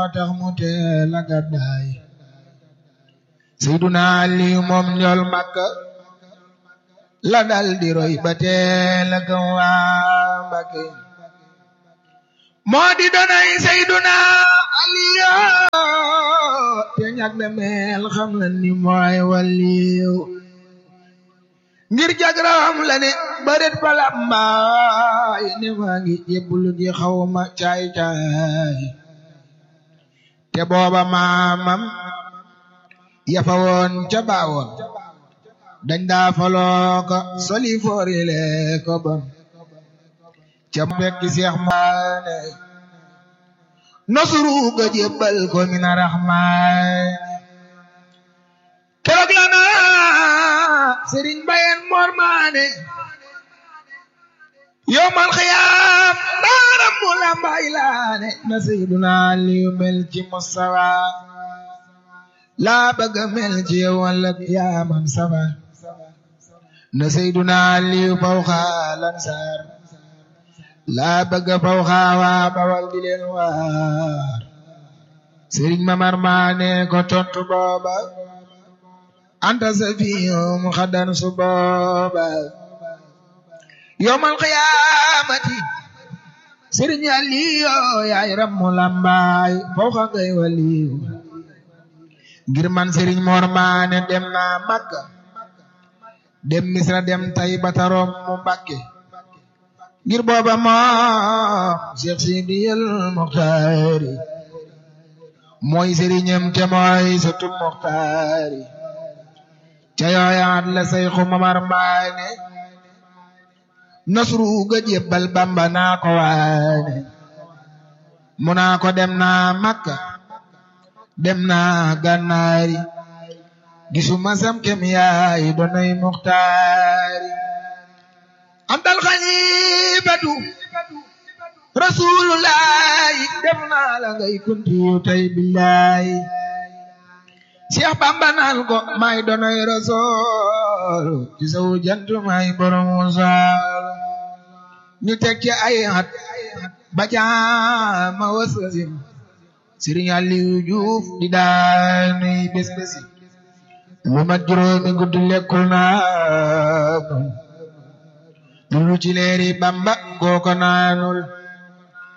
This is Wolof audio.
moo tax mu teel a gàddaay Seyduna Aliyu moom ñool Makka la dal di roy ba teel a gëm waa Mbakke moo di donay Seyduna Aliyu te ñag de mel xam la ni mooy waliyu ngir jagram la ne baret palambaay ne maa ngi jébbalu ji xawma caay caay te booba maamam yafa woon ca baawoon dañ daa faloo ko soli foorile ko bon ca fekki seex maane nosuru ga jébbal ko mina raxmaan keroog la na sëriñ bayen moor maane yowmal xiyaam daaram mu lambay laane na seyduna aliyu mel ci mustawa laa bëgg mel ci yow walla yaaman safa na seyduna aliyu fawxa lansaar laa bëgg fawxa waa bawal di leen waar sëriñ mamar maane ko tontu booba anta safiyum xadan su booba yowmal qiyaamati sëriñ Aliyu yaay rammu lambaay fawxa ngay waliyu ngir man sëriñ Mor Maane dem naa Makka dem Misra dem Tayba tarom mu Mbakke ngir booba moom Cheikh Sidiyal Muxtaari mooy sëriñam te mooy sëtu Muxtaari ca yooyaat la Seyxu Mamar Maane nasru ga jébbal Bamba naa ko waane mu naa ko dem naa Makka dem naa Gànnaari gisuma sam kem yaay doonay Muxtaari antal xalifatu rasulullahi def naa la ngay kuntiyu tay billahi Cheikh Bamba naan ko may doonay rasul ci saw jant may borom musal ñu teg ci ay at ba jaama wasasim Sëriñ Aliou Diouf di daanuy bés bési lu mat juróomi guddi lekkul naa lu ci leeri Bamba kooko naanul